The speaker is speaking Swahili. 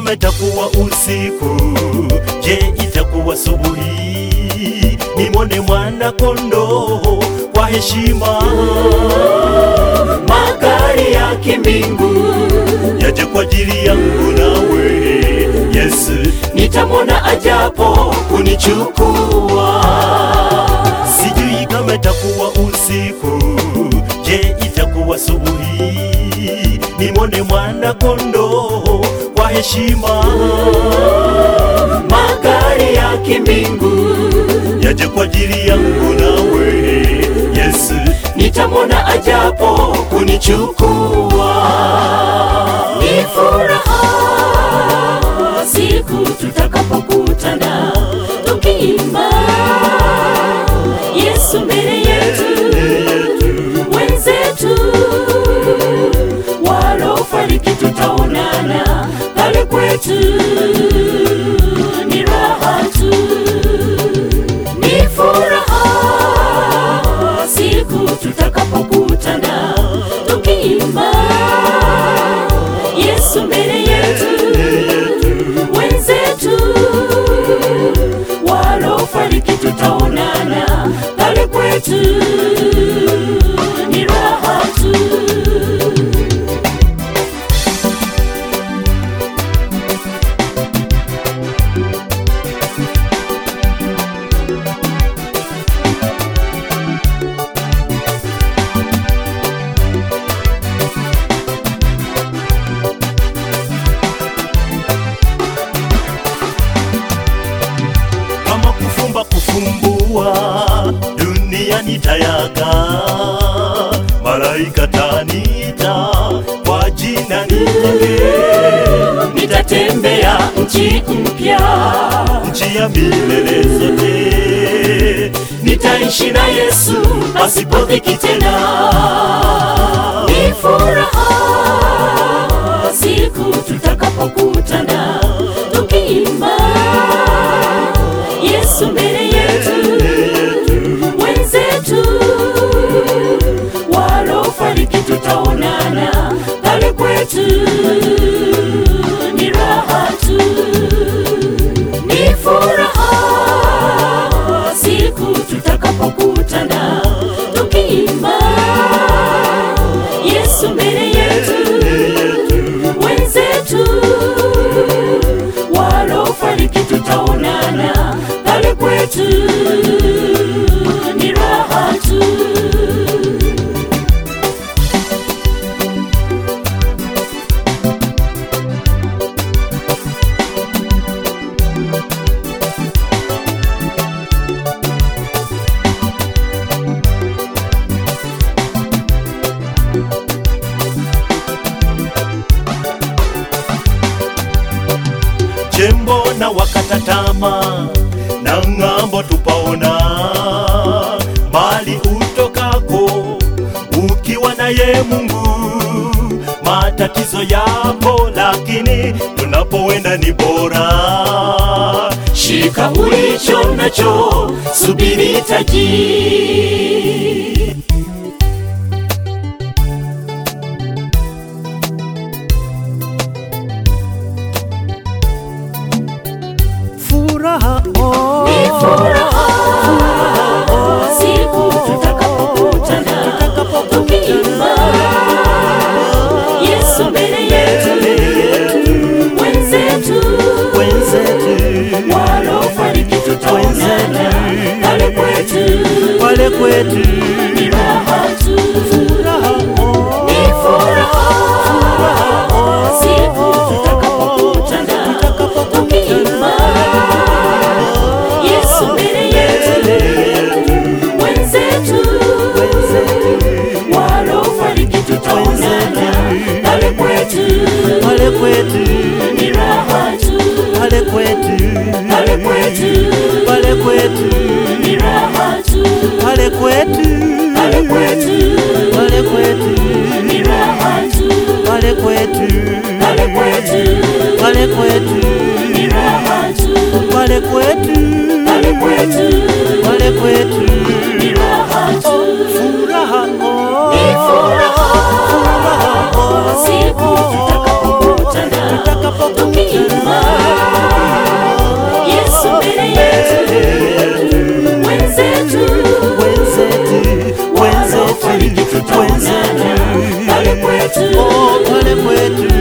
kama itakuwa usiku, je, itakuwa subuhi? Nimwone mwana kondoo kwa heshima, magari ya kimbingu yaje kwa ajili yangu nawe Yesu. nitamwona ajapo kunichukua Sijui kama itakuwa usiku, je, itakuwa subuhi? Nimwone mwana kondoo kwa heshima, magari ya kimbingu yaje kwa ajili yangu nawe Yesu. nitamwona ajapo kunichukua ni furaha siku tutakapokutana tukiimba Yesu mbele yetu wenzetu walofariki tutaonana pale kwetu ni raha tu ni furaha siku tutakapokutana tukiimba Yesu mbele yetu wenzetu walofariki tutaonana pale kwetu ni raha tu kama kufumba kufumbua, dunia nitayaga, malaika tanita kwa jina nitage, nitatembea nchi mpya nchi ya milele zote, nitaishi na Yesu pasipo dhiki tena. Ni furaha siku tutakapokutana tukiimba Yesu mbele yetu, wenzetu walofariki tutaonana pale kwetu, ni raha tu ni furaha siku tutakapokutana tukiimba Yesu mbele yetu, wenzetu walofariki tutaonana pale kwetu, ni raha tu. jembo na wakata tama na ng'ambo tupaona mali utokako ukiwa naye Mungu matatizo yapo, lakini tunapoenda ni bora. Shika ulicho nacho, subiri taji. Furaha oh, Ni furaha siku tutakapokutana tukiimba Yesu mbele yetu, wenzetu wenzetu walofariki tutaonana pale kwetu, pale kwetu ni raha tu. furaha oh, Ni furaha siku tutakapokutana tukiimba Yesu mbele yetu, wenzetu walofariki tutaonana pale kwetu, pale kwetu ni raha tu. pale kwetu Pale kwetu pale kwetu ni raha tu. pale kwetu kwetu oh, pale kwetu